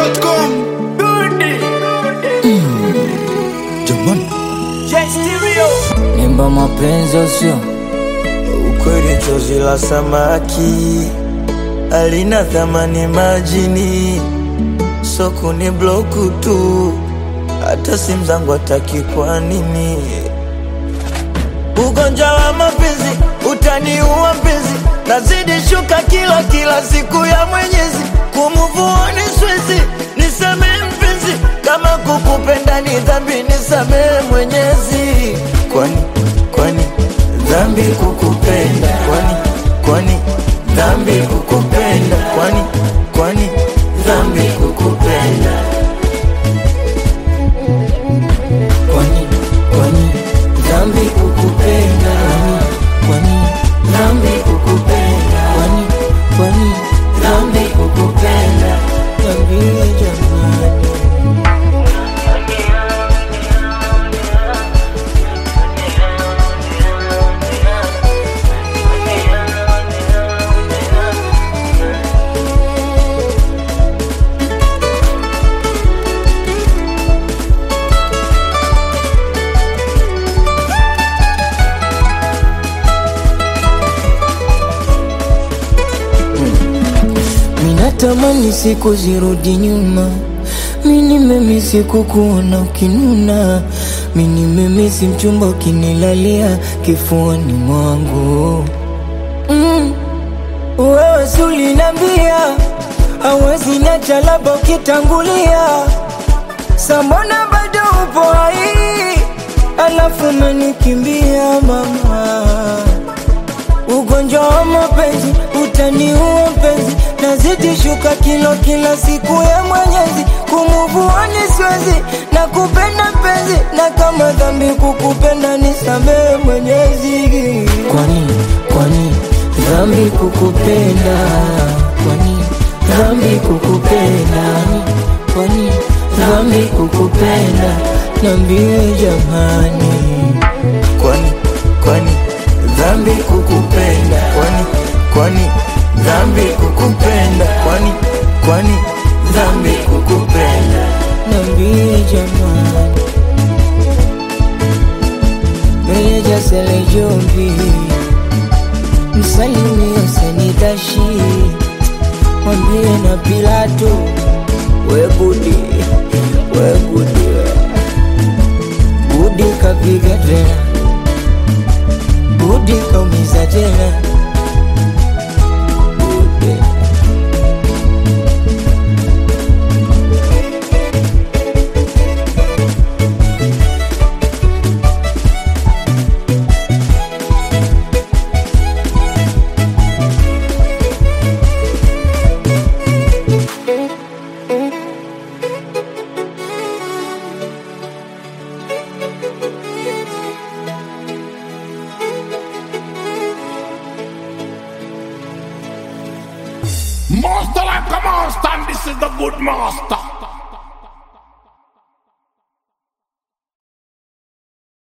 dachimsafi.com jamani Nimba mapenzi usio Ukweli chozi la samaki alina thamani majini, soko ni bloku tu, hata simu zangu hataki. Kwa nini? Ugonjwa wa mapenzi utaniua mpenzi, nazidi shuka kila kila siku ya Mwenyezi, kumuvuoni swezi, nisamehe mpenzi, kama kukupenda ni dhambi, nisamehe Mwenyezi. Kwani kwani dhambi kukupenda? Kwani kwani dhambi kukupenda? Kwani kwani dhambi kukupenda? kwani kwani dhambi kukupenda kwani dhambi kukupenda kwani kwani dhambi kukupenda Niambie jamani Minatamani siku zirudi nyuma, mini mimi siku kuona ukinuna, mini mimi si mchumba ukinilalia kifuani mwangu mm. Wewe si ulinambia hawezi niacha labda ukitangulia, sambona bado upo hai, alafu umenikimbia mama Ugonjwa wa mapenzi utaniua mpenzi, nazidi shuka kilo kila siku ya Mwenyezi, kumuvuani siwezi na kupenda mpenzi, na kama dhambi kukupenda nisamehe Mwenyezi. Kwani kwani dhambi kukupenda? Kwani dhambi kukupenda? Kwani dhambi kukupenda? Niambie jamani. Kwani kwani dhambi kukupenda? Kwani kwani dhambi kukupenda? Kwani kwani dhambi kukupenda? Niambie jamani, meneja Sele Jombi, msalimie Senidashi, mwambie na Pilato, we Budi, we Budi, Budi kapiga tena, Budi kaumiza tena, Budi. Master like a master, and this is the good master.